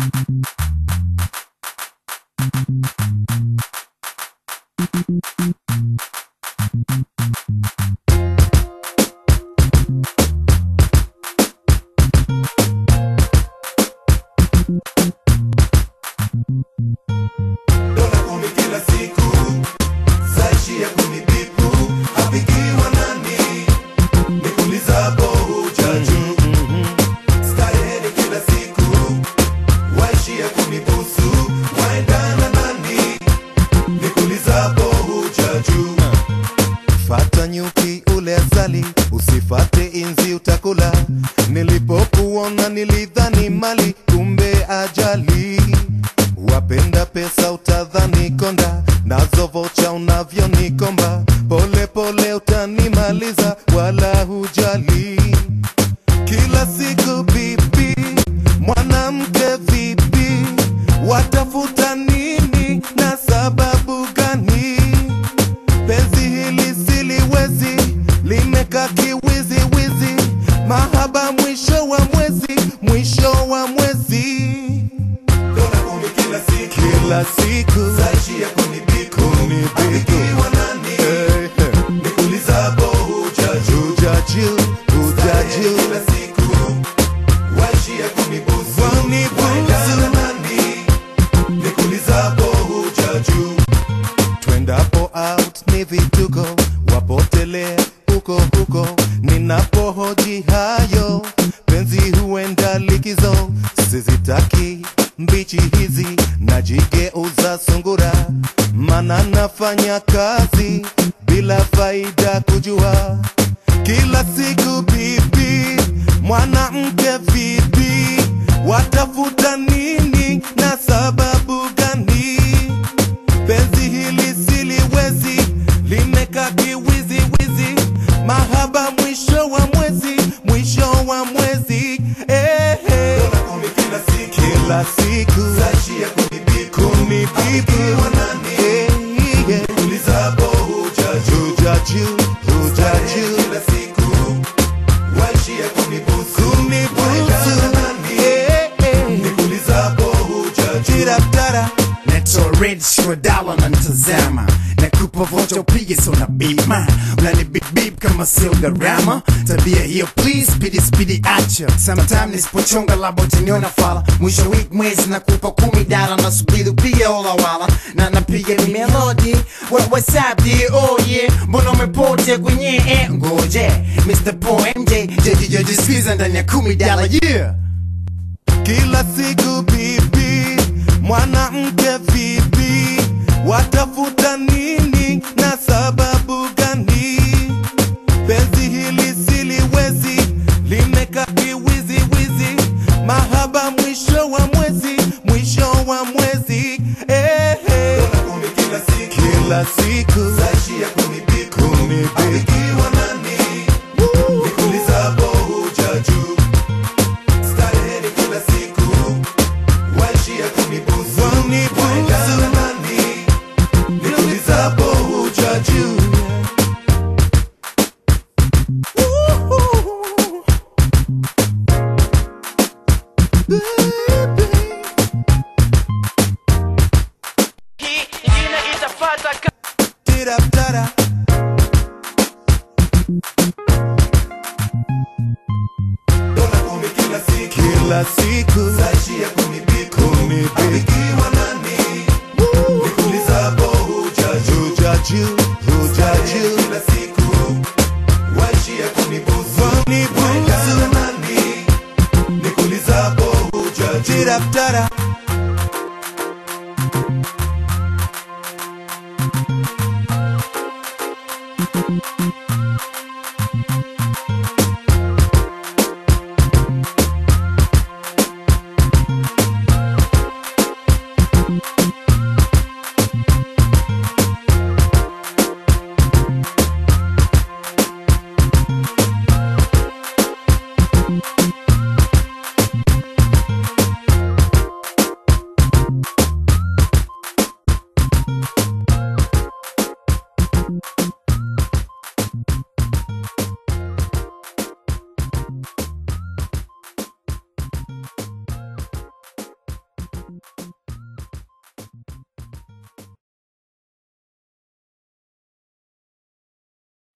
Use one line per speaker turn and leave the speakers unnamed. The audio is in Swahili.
dola kumi kila siku saishia kunibipu apigiwa nani nikulizapo hujaju stareheni kila siku waishia kunibusu waendana nani nikulizapo hujaju
Fata nyuki ule asali, usifate inzi utakula. Nilipokuona nilidhani mali, kumbe ajali. Wapenda pesa utadhani konda, nazo vocha unavyonikomba. Pole pole utanimaliza, wala hujali. Kila siku bibi, mwanamke vipi? Watafuta nini na sababu gani? penzi hili siliwezi, limekaa kiwiziwizi, mahaba mwisho wa mwezi, mwisho wa mwezi,
dola kumi kila siku
kila siku
saishia kunibipu
Kunibipu.
apigiwa nani
Eh, eh,
nikulizapo hujaju
hujaju hujaju
kila siku waishia kunibusu
Wanibusu.
waendana nani nikulizapo hujaju
twendapo out ni vituko, wapotelea huko huko, ninapohoji hayo penzi huenda likizo, sizitaki mbichi hizi, najigeuza sungura, mana nafanya kazi bila faida kujua kila siku bibi, mwanamke vipi, watafuta nini na sababu gani? penzi hili siliwezi, limekaa kiwiziwizi, mahaba mwisho wa mwezi, mwisho wa mwezi eh, eh.
dola kumi kila siku
kila siku
saishia kunibipu
kunibibu
apigiwa nani
eh, yeah.
nikulizapo hujaju
hujaju hujaju
kila siku waishia kunibusu
kunibusu
waendana nani
eh, eh.
nikulizapo hujaju
tiratara
Naitwa Red Shwadala na ntazama nakupa vocha upige so na bima unani bip bip kama sio gharama tabia hiyo please speedy speedy acha sometime nisipochonga labo utaniona fala mwisho week mwezi nakupa kumi dala nasubiri upige ola wala na napiga ni melody what what's up dear oh yeah mbona umepotea kwenye eh ngoje Mr. Paul MJ jejijeji squeeze ndani ya kumi dala yeah
kila siku bibi, mwanamke vipi, watafuta nini na sababu gani? Penzi hili siliwezi, limekaa kiwiziwizi, mahaba mwisho wa mwezi, mwisho wa mwezi eh, eh.
dola kumi kila siku
kila siku
saishia kunibipu
Kunibipu.
apigiwa nani nikulizapo hujaju stareheni kila siku waishia kunibusu
Wanibusu.
waendana nani nikulizapo hujaju
hii ingine itafata ka
tiratara
dola kumi kila siku
kila siku
saishia kunibipu
Kunibipu.
apigiwa nani nikulizapo hujaju
hujaju hujaju
kila siku waishia kunibusu
Wanibusu.
waendana nani nikulizapo hujaju
tiratara